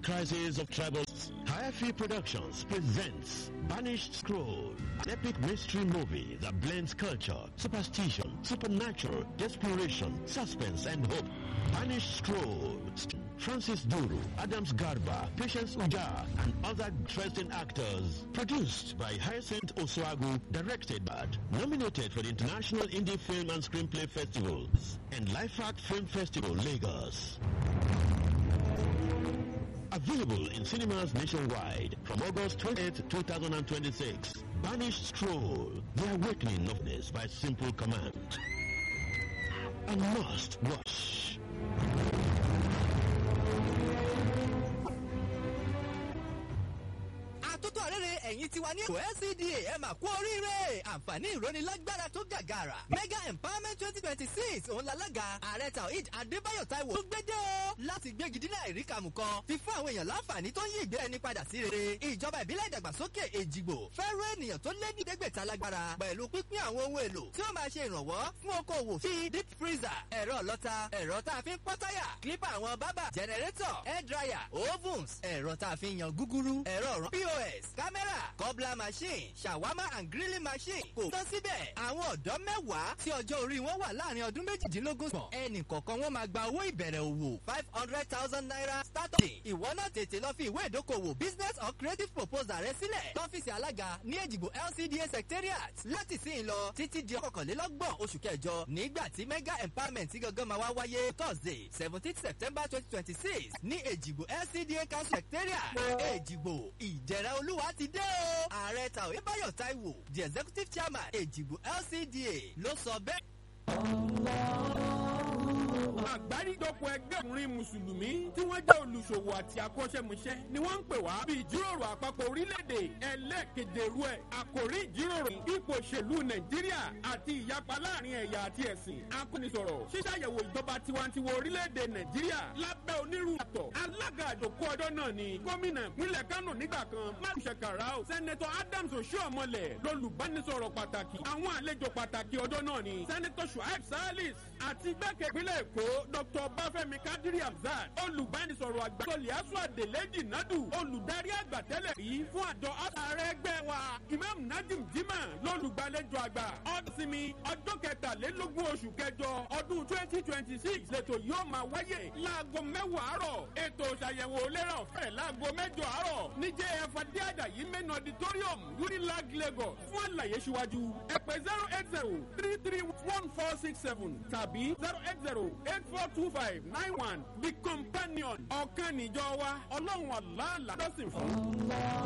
crisis of tribals. Hayafi Productions presents Banished Scroll, an epic mystery movie that blends culture, superstition, supernatural, desperation, suspense, and hope. Banished Scroll. Francis Duru, Adams Garba, Patience Uja, and other interesting actors. Produced by Hyacinth Oswagu, directed by, nominated for the International Indie Film and Screenplay Festivals and Life Art Film Festival, Lagos. Available in cinemas nationwide from August 28, 2026. Banished Stroll, The Awakening of This by Simple Command. A must watch. àtótó àrẹ́rẹ́ ẹ̀yìn tiwa ní ètò LCDA ẹ̀ mà kú oríire àǹfààní ìrónilágbára tó gàgàrà mega empowerment twenty twenty six òun lalága ààrẹ taoid adébáyọ̀ táíwò tó gbédè o láti gbégi dínà ìríkàmù kan fi fún àwọn èèyàn láǹfààní tó ń yí ìgbé ẹni padà sí rere ìjọba ìbílẹ̀ ìdàgbàsókè èjìgbò fẹ́ràn ènìyàn tó lé ní ìdẹ́gbẹ̀ta lágbára pẹ̀lú pínpín àwọn ohun èlò tí ó máa ṣe ìrànwọ́ fún okòwò bíi deep freezer ẹ̀rọ ọlọ́ta ẹ̀rọ tá a fi ń pọ́ táyà clipper àwọn bábà generator hair dryer ovens ẹ̀rọ tá a fi ń yan gúgúrú ẹ̀rọ ọ̀rọ̀ pos kámẹ́rà cobbler machine shawarma and grilling machine kò tán síbẹ̀ àwọn ọ̀dọ́ mẹ́wàá tí ọjọ́ orí wọn wà láàrin ọdún méjìdínlógún sàn ẹnì kọ̀ọ̀kan wọn máa gba owó ìbẹ̀rẹ̀ òwò five hundred thousand naira startup ìwọ náà tètè lọ fi ìwé ìdókòwò business or creative proposal rẹ sílẹ̀ lọ́fíìsì alága ní èjìgbò lcda secretariat láti sí in lọ títí di ọkọ̀kànlélọ́gbọ̀n oṣù kẹjọ nígbà tí mega empowerment gangan máa wá wáyé thursday seventeen september twenty twenty six ní èjìgbò lcda council secretariat èjìgbò ìjẹ̀rẹ̀ olúwa ti dé o ààrẹ tàwé báyọ̀ táíwò the executive chairman èjìgbò lcda ló sọ bẹ́ẹ̀ àgbáríjọpọ̀ ẹgbẹ́ ọkùnrin mùsùlùmí tí wọ́n jẹ́ olùṣòwò àti akọ́ṣẹ́mọṣẹ́ ni wọ́n ń pè wá bí ìjíròrò àpapọ̀ orílẹ̀-èdè ẹlẹ́ẹ̀kejìrú ẹ̀ àkòrí ìjíròrò ipò òṣèlú nàìjíríà àti ìyapa láàrin ẹ̀yà àti ẹ̀sìn akónisọ̀rọ̀ ṣíṣàyẹ̀wò ìjọba tiwantiwa orílẹ̀-èdè nàìjíríà lábẹ́ onírúurú àtọ̀ alága àjòkó ọjọ́ náà ni gómìnà ìpínlẹ̀ kánò nígbà kan máṣe kàràó sẹ́nẹ́tọ̀ adams oṣuọ̀mọlẹ̀ lolùbánisọ̀rọ̀ pàtàkì àwọn àlejò pàtàkì ọjọ́ náà ni sẹ́nẹ́tọ̀ shuaib salis àti gbẹ́kẹ̀ ìpínlẹ̀ èkó dr bafẹ́mi kadiri hamzat olùbánisọ̀rọ̀ àgbà toliasu adeleji nadu olùdarí àgbà tẹ́lẹ̀ rí fún àjọ ààrẹ ẹgbẹ́ wa imam najim jimá lolùgbàlejò àgbà ọdúnsinmi ọjọ́ kẹtàlélógún oṣù kẹjọ ọdún twenty twenty six lẹ́tọ̀ yóò máa wáyé láago mẹ́wàá àárọ̀ ètò ìṣàyẹ̀wò lérà ọ̀fẹ́ láago mẹ́jọ àárọ̀ ní jf adéàdàyí main auditorium unilag lagos fún àlàyé síwájú ẹ̀pẹ́ zero eight zero three three one four six seven tàbí zero eight zero eight four two five nine one the companion ọ̀kan níjọ wa ọlọ́run àlá àlá lọ́sìn fún.